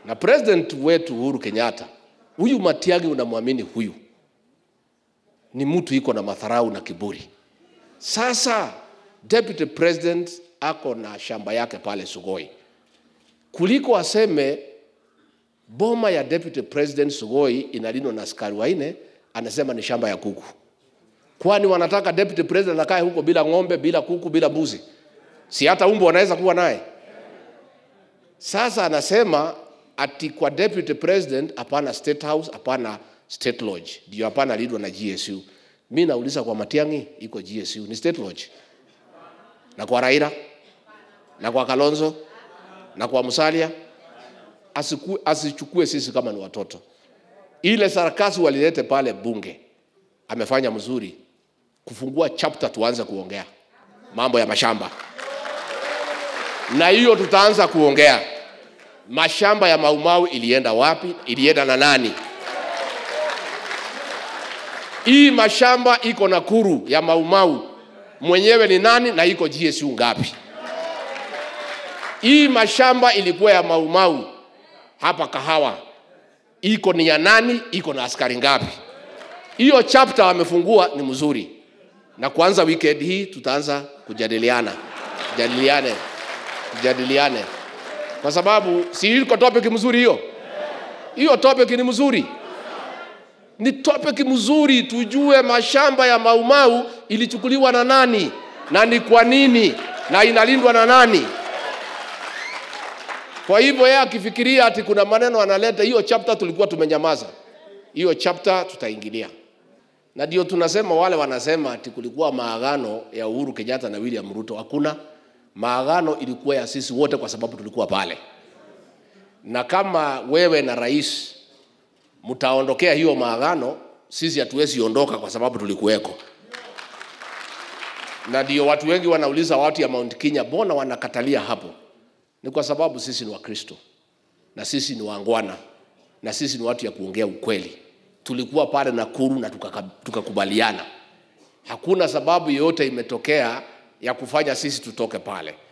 na president wetu Uhuru Kenyatta, huyu Matiang'i unamwamini huyu ni mtu iko na madharau na kiburi. Sasa deputy president ako na shamba yake pale Sugoi, kuliko aseme boma ya deputy president Sugoi inalindwa na askari wanne, anasema ni shamba ya kuku. Kwani wanataka deputy president akae huko bila ng'ombe, bila kuku, bila mbuzi? Si hata umbo wanaweza kuwa naye. Sasa anasema ati kwa deputy president hapana state house, hapana state lodge, ndio hapana lidwa na GSU. Mi nauliza kwa Matiang'i iko GSU ni state lodge, na kwa Raila na kwa Kalonzo na kwa Musalia asiku, asichukue sisi kama ni watoto. Ile sarakasi walilete pale bunge amefanya mzuri kufungua chapter, tuanze kuongea mambo ya mashamba, na hiyo tutaanza kuongea mashamba ya Maumau ilienda wapi, ilienda na nani? Hii mashamba iko Nakuru ya Maumau mwenyewe ni nani na iko GSU ngapi? Hii mashamba ilikuwa ya Maumau hapa Kahawa, iko ni ya nani? Iko na askari ngapi? Hiyo chapter wamefungua ni mzuri, na kuanza weekend hii tutaanza kujadiliana, jadiliane, tujadiliane kwa sababu si iko topic mzuri hiyo. Hiyo topic ni mzuri, ni topic mzuri, tujue mashamba ya Maumau ilichukuliwa na nani na ni kwa nini na inalindwa na nani. Kwa hivyo yeye akifikiria ati kuna maneno analeta, hiyo chapter tulikuwa tumenyamaza, hiyo chapter tutaingilia, na ndio tunasema wale wanasema ati kulikuwa maagano ya Uhuru Kenyatta na William Ruto. Hakuna maagano, ilikuwa ya sisi wote kwa sababu tulikuwa pale, na kama wewe na rais mtaondokea hiyo maagano, sisi hatuwezi ondoka kwa sababu tulikuweko. Na ndio watu wengi wanauliza watu ya Mount Kenya, mbona wanakatalia hapo? Ni kwa sababu sisi ni Wakristo na sisi ni wangwana na sisi ni watu ya kuongea ukweli. Tulikuwa pale Nakuru na tukaka- tukakubaliana, hakuna sababu yoyote imetokea ya kufanya sisi tutoke pale.